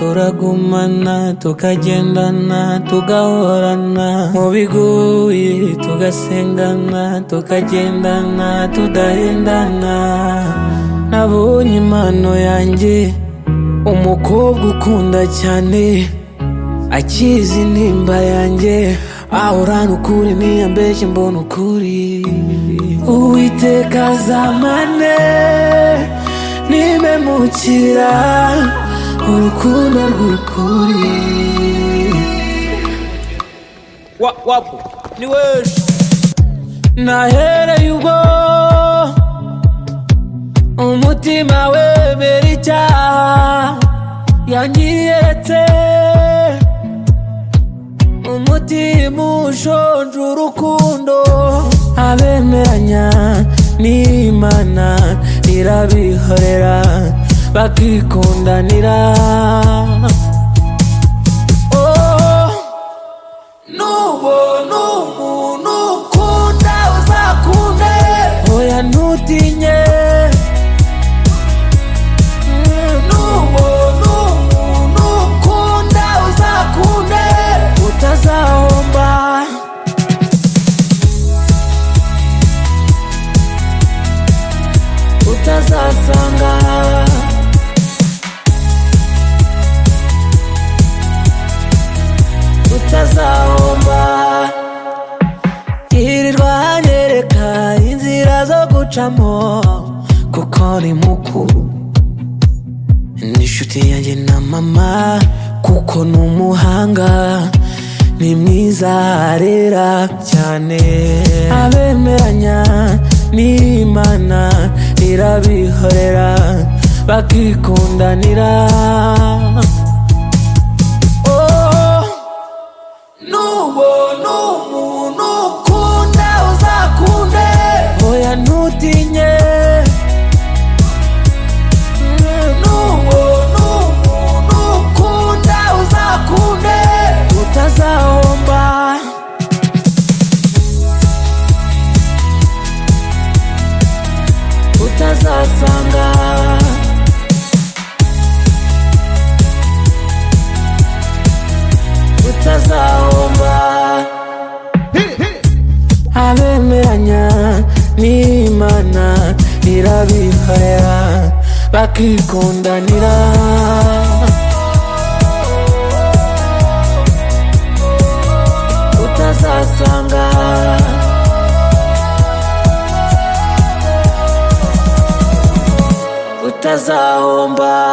turagumana tukagendana tugahorana mu biguye tugasengana tukagendana tudahendana nabonye impano yanjye umukobwa ukunda cyane akizi intimba yanjye ahorana ukuri niyambeshye mbona ukuri uwiteka azamane nimemukira urukundo rw'ukuri wa wapu ni wewe nahereye ubwo umutima wemera icyaha yanyiyeretse umutima ushonje urukundo abemeranya n'imana irabihorera bakikundanira Oh, n'ubona umuntu ukunda uzakunde oya ntutinye Mm, n'ubona umuntu ukunda uzakunde utazahomba utazasanga utazahomba yirirwa anyereka inzira zo gucamo kuko ni mukuru n'inshuti yanjye na mama kuko ni umuhanga ni mwiza arera cyane abemeranya n'imana irabihorera bakikundanira Oh, n'ubona umuntu ukunda uzakunde oya ntutinye n'ubona umuntu ukunda uzakunde utazahomba utazasanga utazahomba abemeranya n'imana irabihorera bakikundanira utazasanga utazahomba